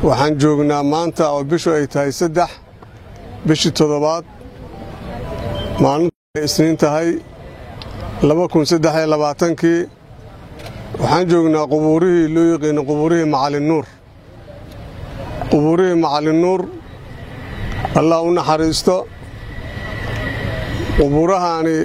waxaan joognaa maanta oo bishu ay tahay saddex bishii toddobaad maalinta ay isniin tahay laba kun saddex iyo labaatankii waxaan joognaa qubuurihii loo yaqiino qubuurihii macalin nuur qubuurihii macalin nuur allah u naxariisto qubuurahaani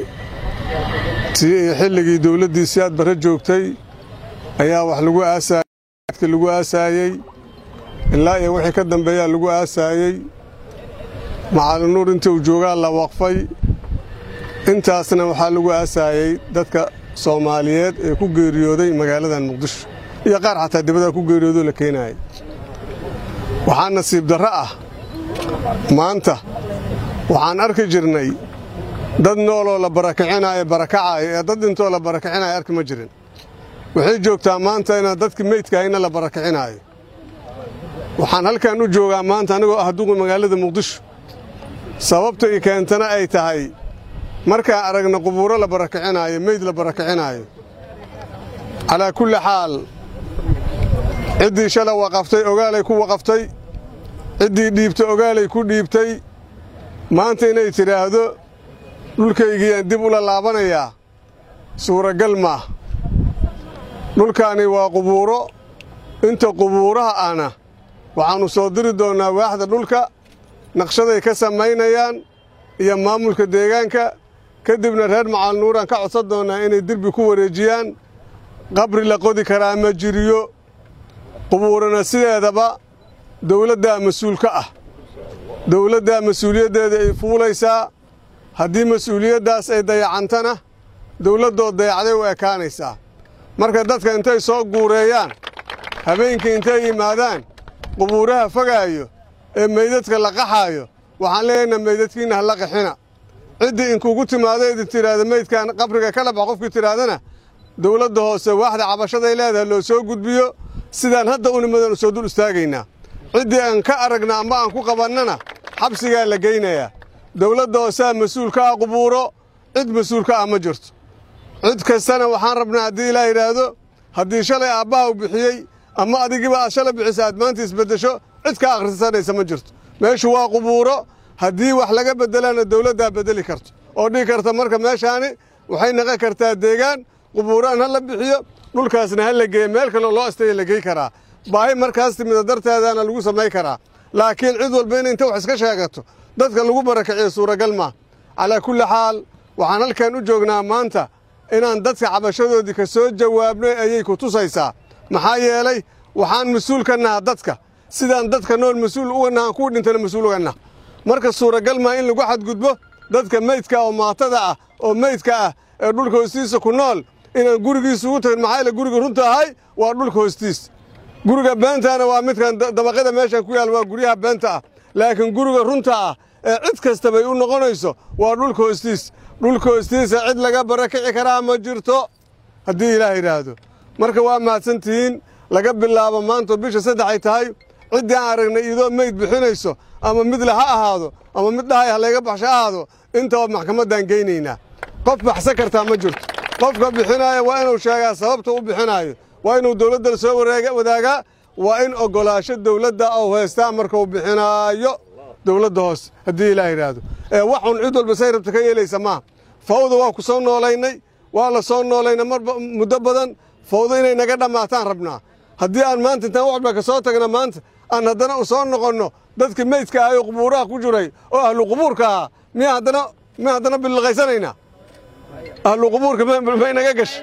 xilligii dowladdiisii aad barre joogtay ayaa wax lagu aasaayey lagu aasaayey ilaa iyo wixii ka dambeeyaa lagu aasaayey macalin nuur intii uu joogaa la waqfay intaasna waxaa lagu aasaayey dadka soomaaliyeed ee ku geeriyooday magaaladan muqdisho iyo qaar xataa dibadda ku geeriyoodoo la keenaayay waxaa nasiib darro ah maanta waxaan arki jirnay dad nooloo la barakicinayo barakacaayo ee dad dhintoo la barakicinayo arki ma jirin waxay joogtaa maanta inaan dadkii meydkahayna la barakicinaayo waxaan halkan u joogaa maanta anigoo ah duqi magaalada muqdisho sababta i keentana ay tahay markaan aragna qubuuro la barakicinaayo meyd la barakicinaayo calaa kulli xaal ciddii shala waqaftay ogaalay ku waqaftay ciddii dhiibtay ogaalay ku dhiibtay maanta inay tidhaahdo dhulkaygiyaan dib ula laabanayaa suuragal maah dhulkaani waa qubuuro inta qubuuraha ahna waxaannu soo diri doonnaa waaxda dhulka naqshaday ka samaynayaan iyo maamulka deegaanka ka dibna reer macalin nuuraan ka codsan doonnaa inay derbi ku wareejiyaan qabri la qodi karaa ma jiriyo qubuurana sideedaba dawladdaa mas-uulka ah dawladdaa mas-uuliyaddeeda ay fuulaysaa haddii mas-uuliyaddaas ay dayacantana dawladdood dayacday u ekaanaysaa marka dadka intay soo guureeyaan habeenkii intay yimaadaan qubuuraha fogaayo ee meydadka la qaxaayo waxaan leeyahnaa meydadkiinna ha la qaxina ciddii inkugu timaado idin tidhaahda meydkan qabriga kala bax qofkii tidhaahdana dawladda hoose waaxda cabashaday leedahay loo soo gudbiyo sidaan hadda unimadan u soo dul istaagaynaa ciddii aan ka aragna amba aan ku qabannana xabsigaa la geynayaa dawladda hooseha mas-uul ka ah qubuuro cid mas-uul ka ah ma jirto cid kastana waxaan rabnaa haddii ilaa yidhaahdo haddii shalay aabbaha u bixiyey ama adigiba aad shalay bixisa aad maanta isbeddesho cid ka akhrisanaysa ma jirto meeshu waa qubuuro haddii wax laga beddelana dawladdaa beddeli karto oo dhihi karta marka meeshaani waxay naqon kartaa deegaan qubuuraan ha la bixiyo dhulkaasna ha la geeyo meel kaloo loo astaya la gey karaa baahi markaas timida darteedaana lagu samay karaa laakiin cid walba inay inta wax iska sheegato dadka lagu barakiciyo suuragal maa calaa kulli xaal waxaan halkan u joognaa maanta inaan dadka cabashadoodii ka soo jawaabnay ayay ku tusaysaa maxaa yeelay waxaan mas-uul ka naha dadka sidaan dadka nool mas-uul uga nahan kuwa dhintana mas-uul uga nah marka suuragal maa in lagu xadgudbo dadka meydka oo maatada ah oo meydka ah ee dhulka hoostiisa ku nool inaan gurigiisa ugu tagin maxaa yeele guriga runta ahay waa dhulka hoostiis guriga beentaana waa midkan dabaqyada meeshan ku yaal waa guryaha beenta ah laakiin guriga runta ah ee cid kastabay u noqonayso waa dhulka hoostiis dhulka hoostiisa cid laga barakici karaa ma jirto haddii ilaah yidhaahdo marka waa mahadsantihiin laga bilaabo maantoo bisha saddex ay tahay ciddii aan aragnay idoo meyd bixinayso ama midle ha ahaado ama mid dhahay ha layga baxsho ahaado intaba maxkamaddaan geynaynaa qof baxsan kartaa ma jirto qofka bixinaaya waa inuu sheegaa sababta u bixinaayo waa inuu dawladda soo wadaagaa waa in oggolaasho dawladda ou haystaa markuu bixinaayo dawladda hoose haddii ilaah yidhaahdo ee waxun cid walba say rabta ka yeelaysa maaha fawda waa ku soo noolaynay waa la soo noolaynay mar muddo badan fawda inay naga dhammaataan rabnaa haddii aan maanta intaan wax walba ka soo tagna maanta aan haddana u soo noqonno dadkii meydka ahay oo qubuuraha ku jiray oo ahlu qubuurka ahaa miya haddana miya haddana billiqaysanaynaa ahlu qubuurka may naga gasho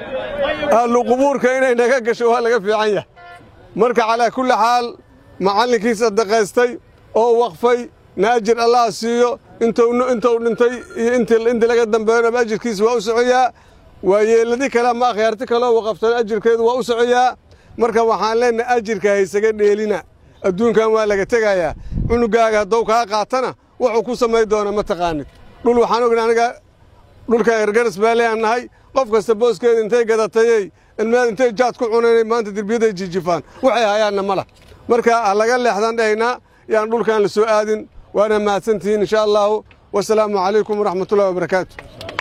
ahlu qubuurka inay naga gasho waa laga fiican yahay marka calaa kulli xaal macallinkii sadaqaystay oo waqfay na ajir allah siiyo intuu dhintay iyo intii laga dambeeyonaba ajirkiisa waa u socoyaa waa yeeladi kale ama akhyaarti kaleo waqaftan ajirkeedu waa u socoyaa marka waxaan leenahay ajirka haysaga dheelina adduunkan waa laga tegayaa cunugaaga haddou kaa qaatana wuxuu ku samay doona ma taqaanid dhul waxaan ogna aniga dhulkan ergaras baa leeaan nahay qof kasta booskeeda intay gadatayey ilmeed intay jaad ku cunaynay maanta derbiyaday jijifaan waxay hayaanna ma lah marka ha laga leexdaan dhahaynaa yaan dhulkan la soo aadin waana mahadsantihiin insha allahu wasalaamu calaykum waraxmatullahi wabarakaatu